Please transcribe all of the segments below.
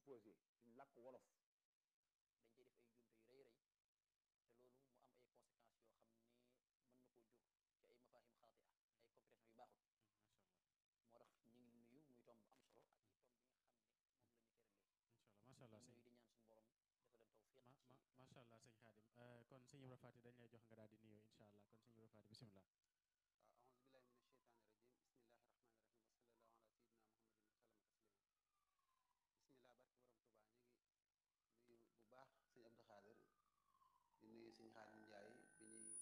exposé suñ làkk wolof dañ cey def ay njuumte yu rëy rëy te loolu mu am ay conséquences yoo xam ni mën na koo jur ci ay mafahim xaati a ay compréhension yu baaxul moo tax ñu ngi nuyu muy tomb bu am solo ak i tomb bi nga xam ne moom la ñu cëralee macha allah di sëñ nuyu di ñaan suñu borom dafa leen tawfiq ma ci ma macha allah sëñ Xaadim Euh, kon sëñ Ibra Faty dañ lay jox nga daal di nuyoo incha allah kon sëñ Ibra Faty bisimilah. waaw aouzu billahi min asheytaani rajim bismillahi rahmaani rahim wa sallallahu ala sayidina muhammadin wa sallama taslima bismillah barke borom tubaa ñu ngi nuyu bu baax sëñ Abdou Khadir di nuyu sëñ Xaadim Njaay bi ñuy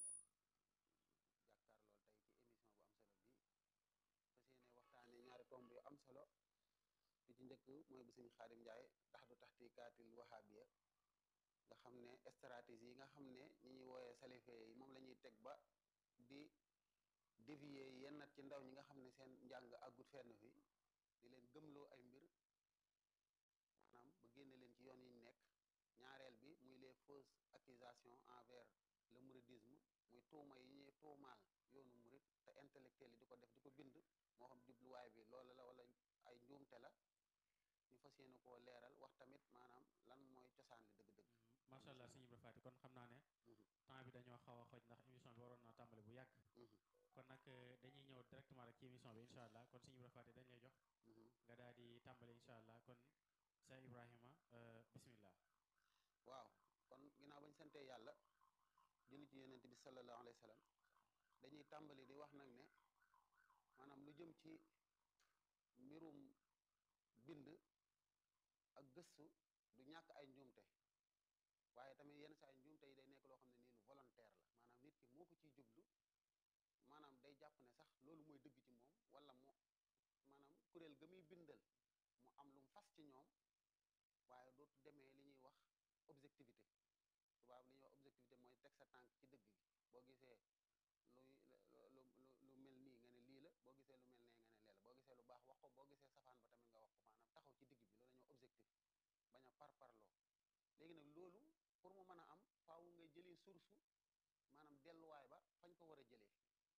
jàkkaar lool tey ci émission bu am solo bi fas yéene waxtaane ñaari tomb yu am solo bi ci njëkk mooy bu sëñ Xaadim Njaay tax du taxtikaatil wahabiya nga xam ne stratégie yi nga xam ne ñi ñuy wooyee salife yi moom la ñuy teg ba di dévier yenn ci ndaw ñi nga xam ne seen njàng àggut fenn fi di leen gëmloo ay mbir maanaam ba génne leen ci yoon yi ñu nekk ñaareel bi muy les fausses accusations envers le mouridisme muy tuuma yi ñuy tuumaal yoonu murid te intellectuel yi di ko def di ko bind moo xam jubluwaay bi loola la wala ay njuumte la ñu fas yéene koo leeral wax tamit maanaam lan mooy cosaan li dëgg-dëgg macha allah sëñ Ibra Faty kon xam naa ne Mhm. temps bi dañoo xaw a xoj ndax émission bi waroon naa tàmbali bu yàgg Mhm. kon nag euh, dañuy ñëw directement rek ci émission bi incha allah kon sëñ Ibra Faty dañ lay jox Mhm. nga daal di tàmbali incha allah kon Cheikh Ibrahima euh, bisimilah. waaw kon ginnaaw bañ santee yàlla julli ci yonent bi sallallahu alayhi wa sallam dañuy tàmbali di wax nag ne maanaam lu jëm ci mbirum bind ak gëstu du ñàkk ay njuumte waaye tamit yenn saa ay njuumte yi day nekk loo xam ne nii lu volontaire la maanaam nit ki moo ko ciy jublu maanaam day jàpp ne sax loolu mooy dëgg ci moom wala mu maanaam kuréel ga muy bindal mu am lu mu fas ci ñoom waaye dootu demee li ñuy wax objectivité tubaab li ñuy wax objectivité mooy teg sa tànk ci dëgg gi boo gisee luy lu lu lu mel nii nga ne lii la boo gisee lu mel nee nga ne lee la boo gisee lu baax wax ko boo gisee safaan ba tamit nga wax ko maanaam taxaw ci digg bi loolu la ñuy wax objectif bañ a par parloo léegi nag loolu pour mu mën a am faaw ngay jëlee source maanaam delluwaay ba fañ ko war a jëlee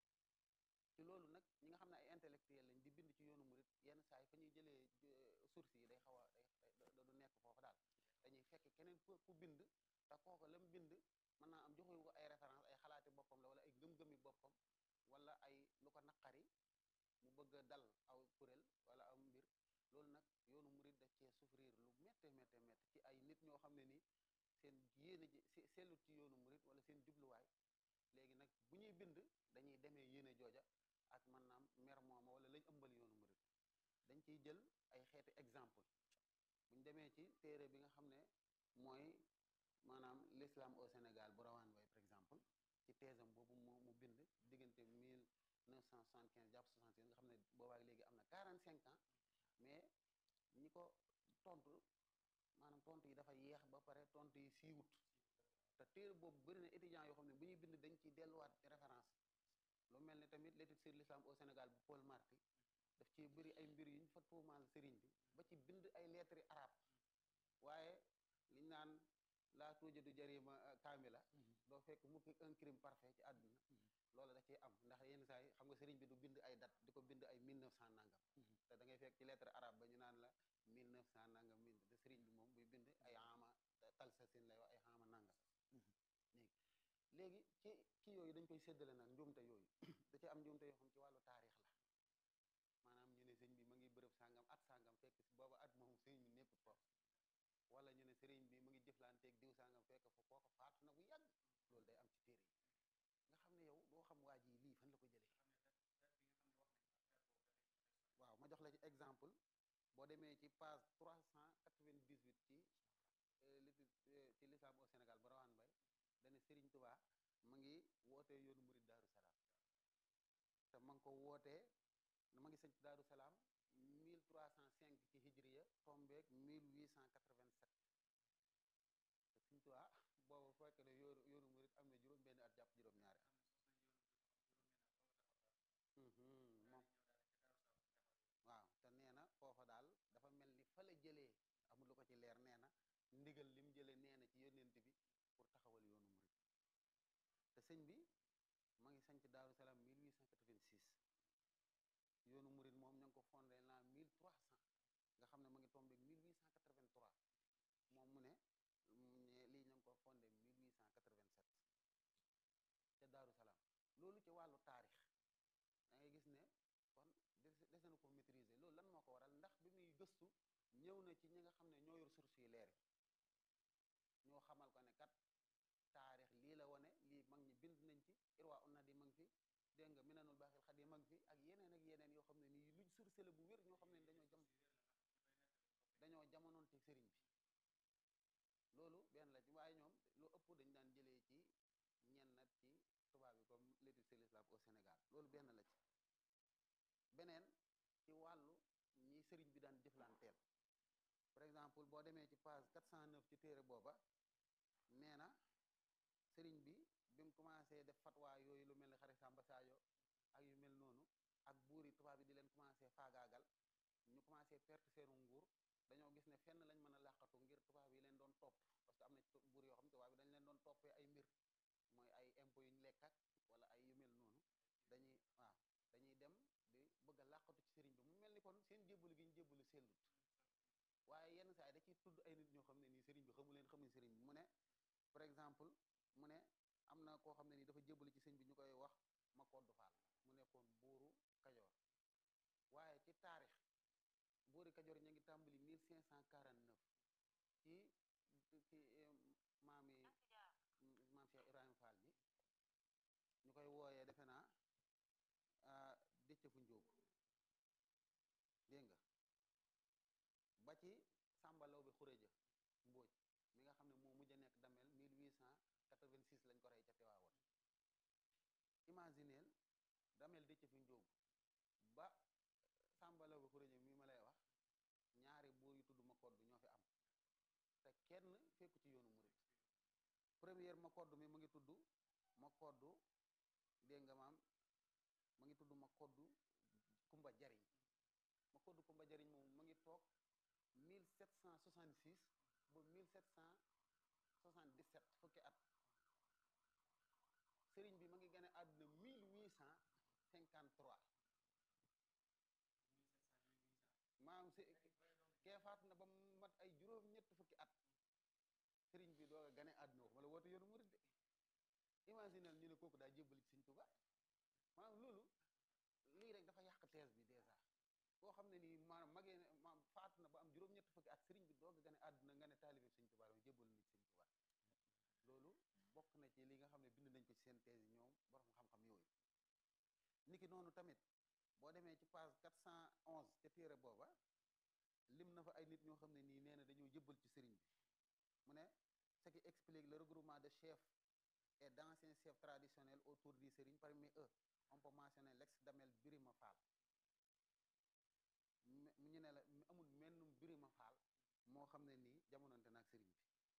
ci loolu nag ñi nga xam ne ay intellectuel lañ di bind ci yoonu murit yenn saa yi fa ñuy jëlee euh, source yi day xaw a day day- du nekk foofu daal dañuy fekk keneen ku ku bind te kooku la mu bind mën naa am joxewu ko ay référence ay xalaati boppam la wala ay gëm-gëmi boppam wala ay lu ko naqari mu bëgg a dal aw kuréel wala aw mbir loolu nag yoonu murit daf cee souffrir lu métte métte métte ci ay nit ñoo xam ne ni seen yéene ji se- sellut ci yoonu murit wala seen jubluwaay léegi nag bu ñuy bind dañuy demee yéene jooja ak mën naam mer mooma wala lañ ëmbal yoonu murit dañ ciy jël ay xeeti exemple buñ demee ci téere bi nga xam ne mooy maanaam l'islam au Sénégal bu rawaan way par exemple ci teesam boobu mu mu bind diggante 1975 jàpp 76 nga xam ne boobaak léegi am na 45 ans mais ñi ko tontu maanaam tontu yi dafa yeex ba pare tontu yi siiwut te téere boobu bëri na étudiants yoo xam ne bu ñuy bind dañ ciy delluwaat référence lu mel ne tamit l'étude sur l'islam au Sénégal bu Paul Marty daf ci bëri ay mbir yu ñu fa tuumaal sëriñ bi ba ci bind ay lettres arabe waaye liñ naan laa tuuja du jarima kaamila doo fekk mukk un crime parfait ci àdduna loolu da ciy am ndax yenn saa yi xam nga sëriñ bi du bind ay date di ko bind ay 1900 nangam te da ngay fekk ci lettre arabe ba ñu naan la 1900 nangam bind te sëriñ bi moom buy bind ay ama talsasin lay wax ay xaama nangam léegi léegi ci kii yooyu dañ koy séddale nag njuumte yooyu da ci am njuumte yoo xam ci wàllu taarix la maanaam ñu ne sëñ bi ma ngi bërëb sàngam at sàngam fekk si booba at moom sëñ bi nekkut foofu wala ñu ne sëriñ bi mu ngi jëflanteeg diw sàngam fekk fa kooka faatu na bu yàgg loolu day am ci téere yi nga xam ne yow doo xam waa ji lii fan la ko jëlee waaw ma jox la ci exemple boo demee ci page 398 ci l'étude ci l'islam au Sénégal ba rawaan bay dana Sëriñ Tuubaa ma ngi wootee yoonu murid Daaru Salaam te ma ngi ko wootee ma ngi sëñ Daaru Salaam 1305 ci hijriya tombeek 1887 te Sëriñ Tuubaa boobu fekk ne yoonu yoonu murid am na juróom benn at jàpp juróom-ñaari at moom waaw te nee na foofa daal dafa mel ni fa la jëlee amul lu ko ci leer nee na ndigal lim jëlee nee na ci yónnent bi pour taxawal yoonu murid te sëñ bi ma ngi sanc Daaru Salaam 1886 yoonu murid moom ña ngi ko fondé l'an 1300 nga xam ne ma ngi tombé 1883 taarix da ngay gis ne kon des dese na ko maîtriser loolu lan moo ko waral ndax bi muy gëstu ñëw na ci ñi nga xam ne ñoo yor source yi leer yi ñoo xamal ko ne kat taarix lii la wane lii mag ñi bind nañ ci irwa unna di mag fi dégg nga minanul baaxil xat yi mag fi ak yeneen ak yeneen yoo xam ne nii luñ source la bu wér ñoo xam ne dañoo jam dañoo jamonoon te sëriñ bi loolu benn la ci waaye ñoom lu ëpp dañ daan jëlee ci ñenn nat ci tubaab yi comme l'étude sur l'islam au Sénégal loolu benn la ci beneen ci wàllu ñi sëriñ bi daan jëflanteel par exemple boo demee ci page 409 ci téere booba nee na sëriñ bi bi mu commencé def fatwa yooyu lu mel ni xari Samba Sadio ak yu mel noonu ak buur yi tubaab yi di leen commencé faagaagal ñu commencé perte seenu nguur dañoo gis ne fenn lañ mën a làqatu ngir tubaab yi leen doon topp parce que am na ci buur yoo xam ne tubaab yi dañ leen doon toppee ay mbir mooy ay impôts yu ñu lekk ak wala ay yu mel noonu dañuy waaw dañuy dem di bëgg a làqatu ci sëriñ bi mu mel ni kon seen jébbalu gi ñu jébbalu sellut waaye yenn saa yi da ciy tudd ay nit ñoo xam ne nii sëriñ bi xamu leen xamuñ sëriñ bi mu ne par exemple mu ne am na koo xam ne nii dafa jébbalu ci sëñ bi ñu koy wax ma koddu faal mu nekkoon buuru kajoor waaye ci taarix buuri kajoor ñu ngi tàmbali 1549 ci ci maami maam Cheikh Ibrahima Fall bi ñu koy wooyee defe naa dëcc fu njóob dégg nga ba ci sàmbalaw bi xuréja mbóoj mi nga xam ne moo mujj a nekk damel 1886 lañ ko rey ca Tiwaawoon imagineel damel dëcc fi njóob ba sàmbalaw bi xuréja mi ma lay wax ñaari buur yu tudd ma koddu ñoo fi am te kenn fekku ci yoonu murit première ma koddu mi mu ngi tudd ma koddu dégg nga maam ma ngi tudd ma koddu kumba jariñ ma koddu kumba jariñ moom ma ngi toog 1766 ba 1777 fukki at sëriñ bi ma ngi gane àdduna 1853 maam si kee faat na ba mu mat ay juróom ñett fukki at sëriñ bi doog a gane àdduna wax ma la woote yoonu murid de imaginel ñu ne kooku daa jébbali ci sëñ Tuubaa maanaam loolu lii rek dafa yàq thèse bi dèjà koo xam ne nii maanaam magee ma faatu na ba am juróom-ñett fukki at sëriñ bi doog a gane àdduna nga ne taalibe sëñ Tuubaa la jébbal na ci sëñ Tuubaa loolu bokk na ci li nga xam ne bind nañ ko ci seen thèse yi ñoom borom xam-xam yooyu niki noonu tamit boo demee ci page 411 ca téere booba lim na fa ay nit ñoo xam ne nii nee na dañoo jëbbal ci sëriñ bi mu ne ce qui explique le regroupement de chefs et d'anciens chefs traditionnels autour du sëriñ parmi eux on peut mentionner l'ex Damel Birima Fall ñu ne la amul mennum Birima Fall moo xam ne nii jamononte naag sëriñ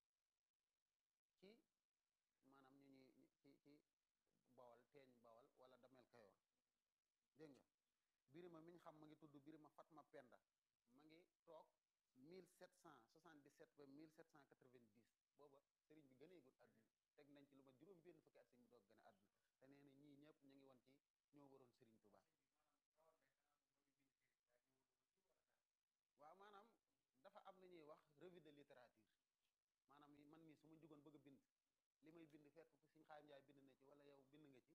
bi ci maanaam ñu ñuy ci ci bawal teeñ bawal wala Damel Kayoor dégg nga Birima mi ñu xam ma ngi tudd Birima Fatma Penda ma ngi toog 1777 ba 1790 booba sëriñ bi gëneegul àdduna teg nañ ci lu ma juróom benn fukki at sëriñ bi doog gën a àdduna te nee na ñii ñëpp ñu ngi woon ci ñoo waroon sëriñ Tuubaa waaw maanaam dafa am lu ñuy wax revue de littérature maanaam man mii su ma jugoon bëgg a bind li may bind fekk ko Sëriñ Xaadim Njaay bind na ci wala yow bind nga ci